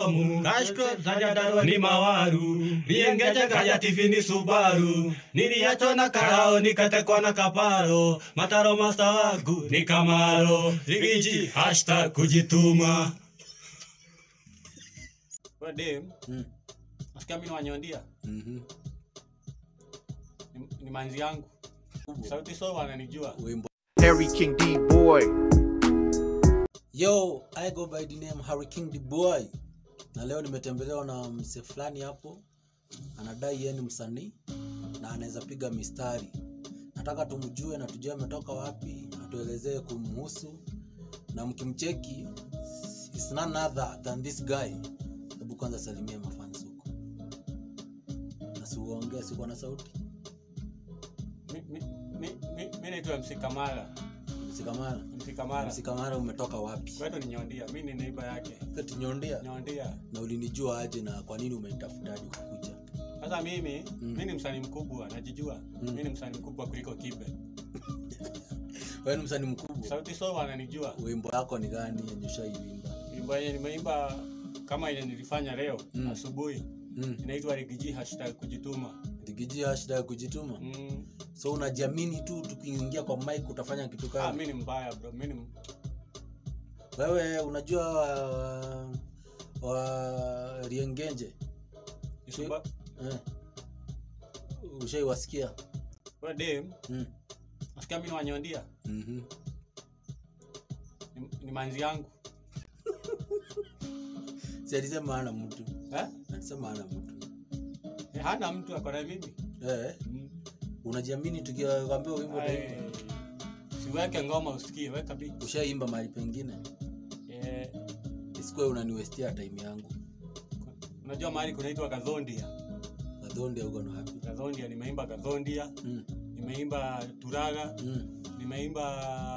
bomu kashko zajadarwa ni mawaru riengeje kaja tivi ni subaru niliachwa na karao nikatekwa na kaparo mataro masta wangu ni kamaro rigiji hashtag kujituma Wewe dem, Mm. nasikia mimi ni wanyondia Mhm. ni, ni manzi yangu sauti so wananijua Wimbo. Harry King D boy. Yo, I go by the name Harry King the boy. Na leo nimetembelewa na mse fulani hapo anadai yeye ni msanii na anaweza piga mistari. Nataka tumjue na tujue ametoka wapi, atuelezee kumhusu na mkimcheki is none other than this guy. Hebu kwanza salimia mafans huko. Na siuongee siko na sauti. mi, mi, mi, mi, mi naitwa MC Kamara Msikamara. MC Kamara Msikamara umetoka wapi? kwetu ni nyondia mi ni neiba yake Eti nyondia. nyondia Na ulinijua aje na kwa nini umenitafuta hadi kukuja? sasa mimi Mm. mi ni msanii mkubwa najijua Mm. mi ni msanii mkubwa kuliko kibe Wewe ni msanii mkubwa. sauti so wananijua Wimbo yako ni gani yenye ushaiimba? wimbo yenye nimeimba kama ile nilifanya leo Mm. asubuhi Mm. inaitwa rigiji hashtag kujituma Digiji shida ya kujituma. mm. So unajiamini tu tukiingia kwa mic utafanya kitu ah, kama. mi ni mbaya bro mi ni Wewe unajua wa, wa Riengenje? Isuba- Eh. Ushaiwasikia? we dem Mm. nasikia mi ni wanyondia Mhm. ni, ni manzi yangu Si alisema hana mtu. eh? Alisema hana mtu. Eh, hana mtu akona mimi Eh, mm. unajiamini tukiwaambia wimbo Ai, utaimba? siweke ngoma usikie weka beat. Ushaimba mahali pengine? Eh, Isikuwe unaniwestia time yangu. unajua mahali kunaitwa kadhondia Kadhonde uko na wapi? kadhondia nimeimba kadhondia Mm. nimeimba turaga Mm. nimeimba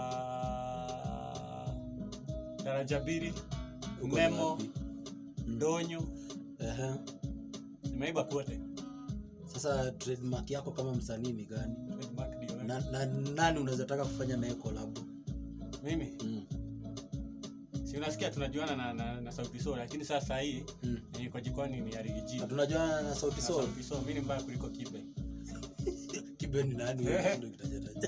daraja mbili Uko na memo wapi? Mm. donyo Ehe. nimeimba kote Sasa trademark yako kama msanii ni gani? Trademark ndio wewe. Na, na nani unaweza taka kufanya naye collab? mimi Mm. si unasikia tunajuana na, na, na sauti sol lakini sasa hii Mm. yenye kwa jikoni ni arigiji Na tunajua na Sauti Sol. sauti sol mi ni mbaya kuliko kibe Kibe ni nani wewe ndio kitajataja.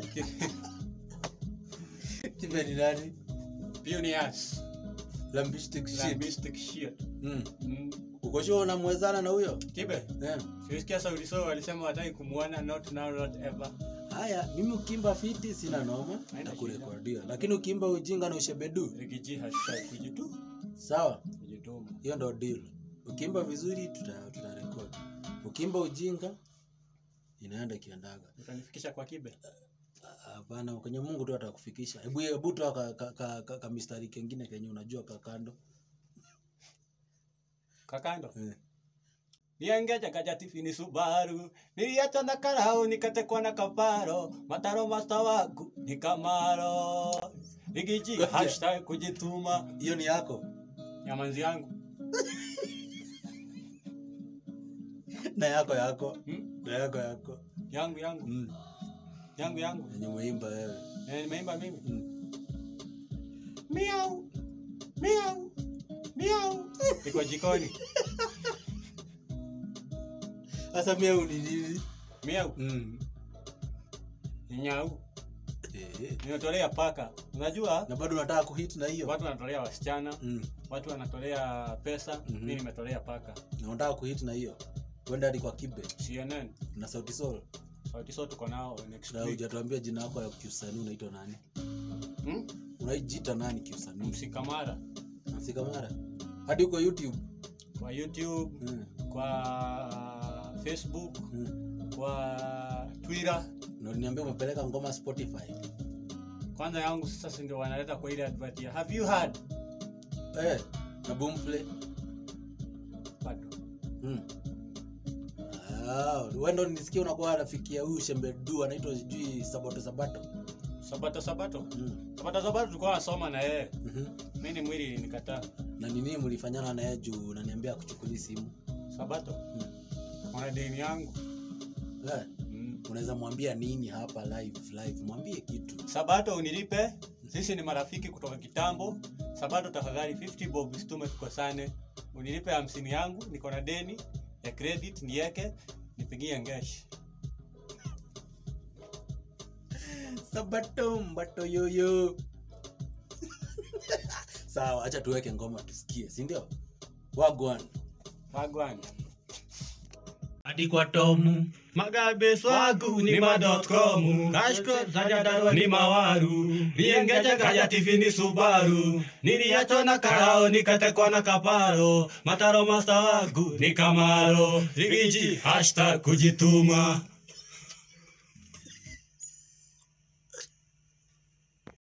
Kibe ni nani? pioneers Lambistic shit. lambistic shit Mm. mm. Uko sure unamwezana na huyo? kibe Eh. siusikia sauti sol walisema wataki kumwona not now not ever Haya, mimi ukimba fiti sina noma Haina na kurekodia. Lakini ukimba ujinga na ushebedu, rigiji hashtag kujitu sawa? kujituma Hiyo ndo deal. Ukimba vizuri tuta tutarekodi. Ukimba ujinga inaenda kiandaga. utanifikisha kwa kibe Hapana, kwenye Mungu tu atakufikisha. Hebu hebu toa ka, ka, ka, ka, ka mistari kengine kenye unajua ka kando. kakando Eh. niengeja kajatifi ni subaru niliacha na karao nikatekwa na kaparo mataro masta wangu ni kamaro rigiji Ngoja. hashtag kujituma Hiyo ni yako nyamanzi yangu na yako yako hmm? na yako yako. yangu yangu Mm. yangu yangu Yenye umeimba wewe. Eh, nimeimba mimi Mm. miau miau miau iko jikoni Sasa mimi ni nini? miau Mm. ni nyau Eh. ninatolea paka unajua Na bado unataka kuhit na hiyo? watu wanatolea wasichana Mm. watu wanatolea pesa Mhm. mi nimetolea paka Na unataka kuhit na hiyo? Kwenda hadi kwa Kibe cnn na Sauti Sol. sauti so tuko nao next Na week hujatuambia jina yako ya kiusanii unaitwa nani? hmm? Unaijita nani kiusanii? msikamara Msikamara. Hadi uko YouTube. kwa youtube Mm. kwa facebook Mm. kwa twitter Na uliniambia umepeleka ngoma Spotify. kwanza yangu sasa si ndio wanaleta kwa ile advert ya have you heard Eh, na Boomplay. bado Mm. Ah, wewe ndo nisikia unakuwa rafiki ya huyu Shembedu anaitwa sijui Sabato Sabato. sabato sabato Mm. sabato sabato tulikuwa nasoma na yeye Mhm. mi ni mwili nikataa Na nini mlifanyana na yeye juu unaniambia kuchukulia simu? sabato Mm. ona deni yangu Eh, mm. unaweza mwambia nini hapa live live? Mwambie kitu. sabato unilipe sisi ni marafiki kutoka kitambo sabato tafadhali 50 bob situme tukosane unilipe hamsini yangu niko na deni ya credit nieke nipigie ngesh sabato mbato yoyo sawa acha tuweke ngoma tusikie si ndio wagwan wagwan hadi kwa tomu magabe swagu ni ma.com kashko zajadarwa ni mawaru viengeje kaja tv ni subaru niliachwa na karao nikatekwa na kaparo mataro masta wagu ni kamaro rigiji hashtag kujituma